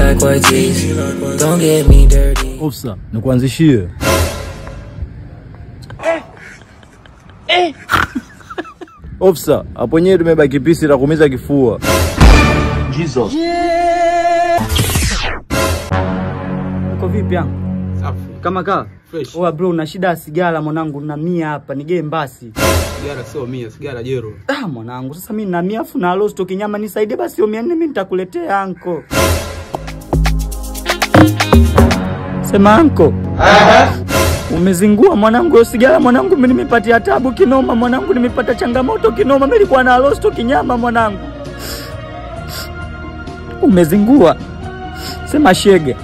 like white teeth. Don't get me dirty. Ofsa, nikuanzishie. Ofsa, hapo nyewe tumebaki pisi la kuumiza kifua. Jesus. Uko vipi yangu? Safi. Kama kaa? Fresh. Oa bro, na shida ya sigara mwanangu, na mia hapa, nigee mbasi. Sigara sio mia, sigara jero. Ah, mwanangu, sasa mimi na mia afu na rosto kinyama nisaidie basi hiyo 400 mimi nitakuletea anko. Sema anko. Umezingua mwanangu, hiyo sigara mwanangu, mimi nimepatia tabu kinoma mwanangu, nimepata changamoto kinoma, mimi nilikuwa na rosto kinyama mwanangu. Umezingua. Sema shege.